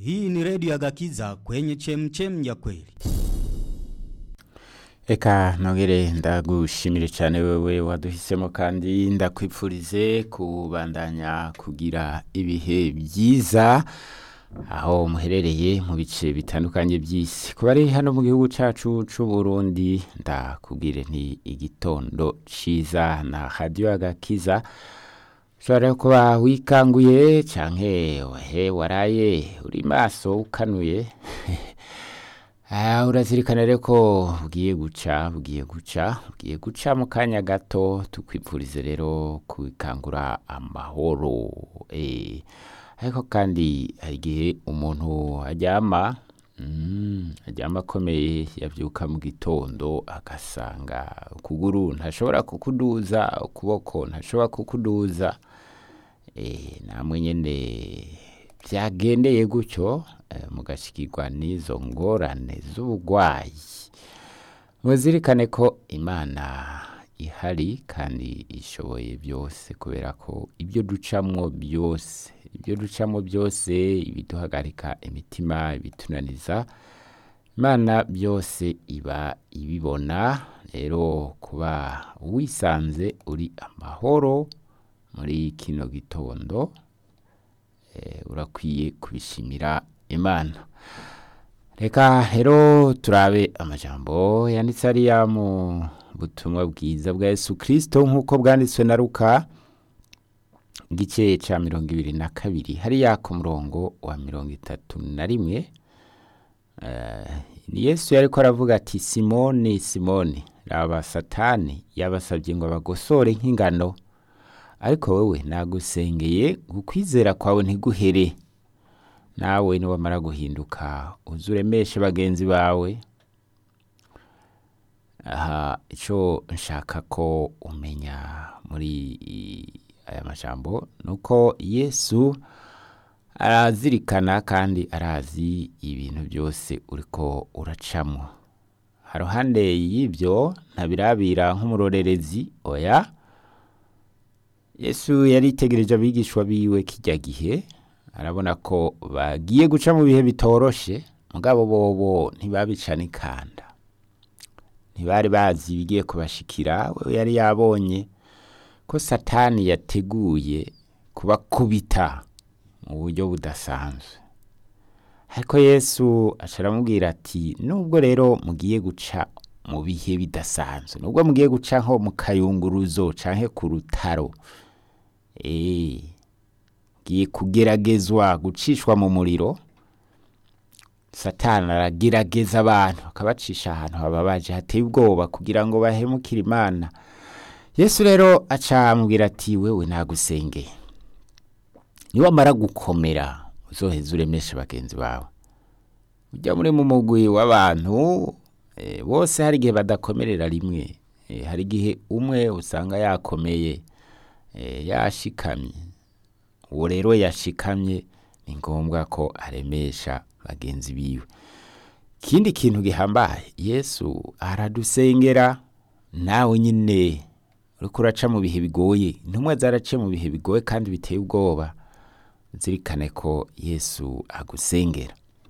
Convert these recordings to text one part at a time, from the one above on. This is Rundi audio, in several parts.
Hii ni redio ya Gakiza kwenye chemchem ya kweli. Eka nongere ndagushimire cyane wewe waduhisemo kandi ndakwipfurize kubandanya kugira ibihe byiza aho muherereye mu bice bitandukanye by'isi kuba ari hano mu gihugu cyacu cy'u Burundi ndakubwire nti igitondo ciza na radio agakiza ushobora kuba wikanguye canke he waraye uri maso ukanuye Ah, urazirikana rero ko bugiye guca bugiye guca bugiye guca mu kanya gato tukwipfurize rero kwikangura amahoro eh ariko kandi hari igihe umuntu aryama mm, aryama akomeye yavyuka mu gitondo agasanga ukuguru ntashobora kukuduza ukuboko ntashobora kukuduza eh namwe nyene byagendeye gutyo eh, mugashikirwa n'izo ngorane z'ubugwayi muzirikane ko imana ihari kandi ishoboye byose kubera ko ibyo ducamwo byose ibyo ducamwo byose ibiduhagarika imitima ibitunaniza imana byose iba ibibona rero kuba wisanze uri amahoro muri kino gitondo eh, urakwiye kubishimira imana reka rero turabe amajambo yanditse ariya mu butumwa bwiza bwa yesu kirisito nk'uko bwanditswe na ruka igice cya mirongo ibiri na kabiri hariya ku murongo wa mirongo itatu na rimwe Eh, ni yesu yariko aravuga ati simoni simoni raba satani yabasabye ngo bagosore nk'ingano ariko wowe nagusengeye gukwizera kwawe ntiguhere nawe niwamara guhinduka uze uremeshe bagenzi bawe aha icyo nshaka ko umenya muri i- aya majambo ni uko yesu arazirikana kandi arazi ibintu byose uriko uracamo haruhande y'ibyo ntabirabira nk'umurorerezi oya yesu yaritegereje abigishwa biwe kijya gihe arabona ko bagiye guca mu bihe bitoroshe mugabo bobo ntibabicana ikanda ntibari bazi ibigiye kubashikira we yari yabonye ko satani yateguye kubakubita mu buryo budasanzwe ariko yesu aca aramubwira ati nubwo rero mugiye guca mu bihe bidasanzwe nubwo mugiye guca nko mu kayunguruzo canke ku rutaro eh giye kugeragezwa gucishwa mu muriro satani aragerageza abantu akabacisha ahantu hababaje hateye ubwoba kugira ngo bahemukire imana yesu rero aca amubwira ati wewe nagusengeye niwamara gukomera uzoheza uremeshe bagenzi bawe ujya muri mu mugwi w'abantu eh, bose hari igihe badakomerera rimwe Eh, hari igihe umwe usanga yakomeye eh, yashikamye uwo rero yashikamye ni ngombwa ko aremesha bagenzi biwe ikindi kintu gihambaye yesu aradusengera nawe nyine uriko uraca mu bihe bigoye intumwa zaraciye mu bihe bigoye kandi biteye ubwoba zirikane ko yesu agusengera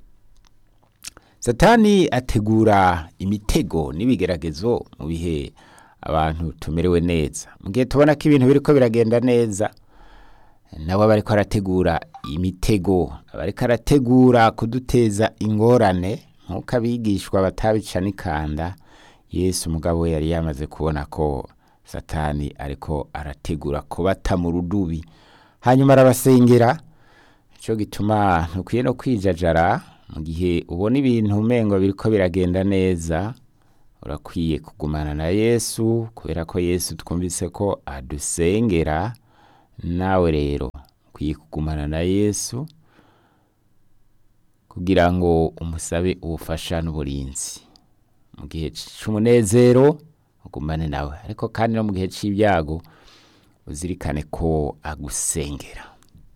satani ategura imitego n'ibigeragezo mu bihe abantu tumerewe neza mu gihe tubona ko ibintu biriko biragenda neza nawe aba ariko arategura imitego aba ariko arategura kuduteza ingorane nk'uko abigishwa batabica n'ikanda yesu umugabo we yari yamaze kubona ko satani ariko arategura kubata mu rudubi hanyuma arabasengera nicyo gituma ntukwiye no kwijajara mu gihe ubona ibintu umengo biriko biragenda neza urakwiye kugumana na yesu kubera ko yesu twumvise ko adusengera nawe rero ukwiye kugumana na yesu kugira ngo umusabe ubufasha n'uburinzi mu gihe c'umunezero ugumane nawe ariko kandi no mu gihe c'ibyago uzirikane ko agusengera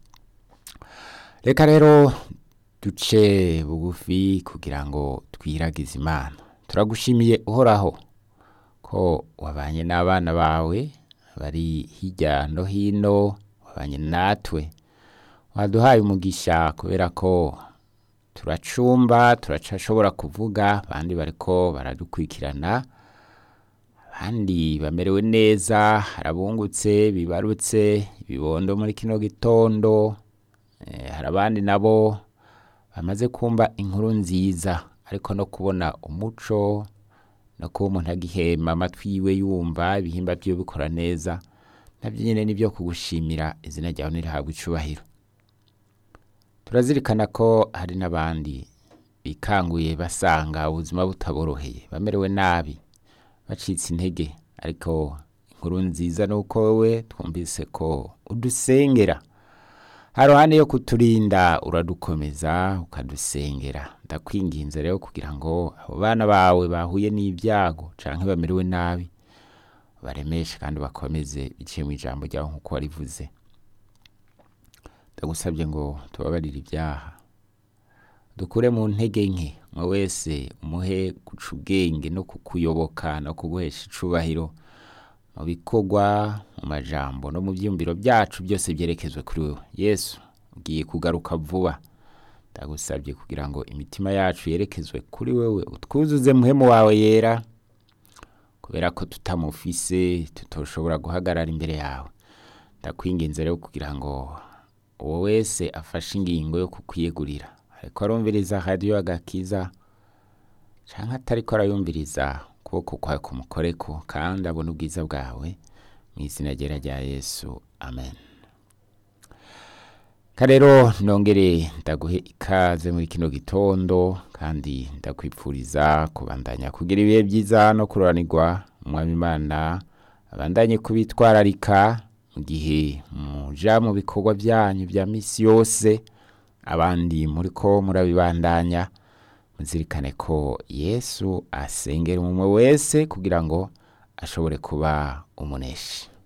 reka rero duce bugufi kugira ngo twiragize imana turagushimiye uhoraho ko wabanye n'abana bawe bari hirya no hino wabanye natwe waduhaye umugisha kubera ko turacumba turacashobora kuvuga abandi bariko baradukurikirana abandi bamerewe neza harabungutse bibarutse ibibondo muri kino gitondo eh, hari abandi nabo bamaze kumva inkuru nziza ariko no kubona umuco no kuba umuntu agihema amatwi yiwe yumva ibihimba vyiwe bikora neza navyo nyene nivyo kugushimira izina ryawe nirihabwa icubahiro turazirikana ko hari n'abandi bikanguye basanga ubuzima butaboroheye bamerewe nabi bacitse intege ariko inkuru nziza ni uko wowe twumvise ko udusengera haruhande yo kuturinda uradukomeza ukadusengera ndakwinginze rero kugira ngo abo bana bawe bahuye n'ibyago canke bamerewe nabi baremeshe kandi bakomeze biciye mu ijambo ryawe nk'uko warivuze ndagusabye ngo tubabarire ibyaha dukure mu ntege nke umwe wese umuhe guca ubwenge no kukuyoboka no kuguhesha icubahiro mu bikorwa mu majambo no mu byiyumviro byacu byose byerekezwe kuri wewe yesu ugiye kugaruka vuba ndagusabye kugira ngo imitima yacu yerekezwe kuri wewe utwuzuze muhemu wawe yera kubera ko tutamufise tutoshobora guhagarara imbere yawe ndakwinginze rero kugira ngo uwo wese afashe ingingo yo kukwiyegurira ariko arumviriza radiyo agakiza canke atariko arayumviriza ukuboko kwawe kumukoreko kandi abona ubwiza bwawe mu izina ryera rya yesu amen karero nongere ndaguhe ikaze muri kino gitondo kandi ndakwipfuriza kubandanya kugira ibihe byiza no kuroranirwa umwami imana abandanye kubitwararika mu gihe muja mu bikorwa byanyu bya misi yose abandi muriko murabibandanya muzirikane ko yesu asengera umwe wese kugira ngo ashobore kuba umuneshi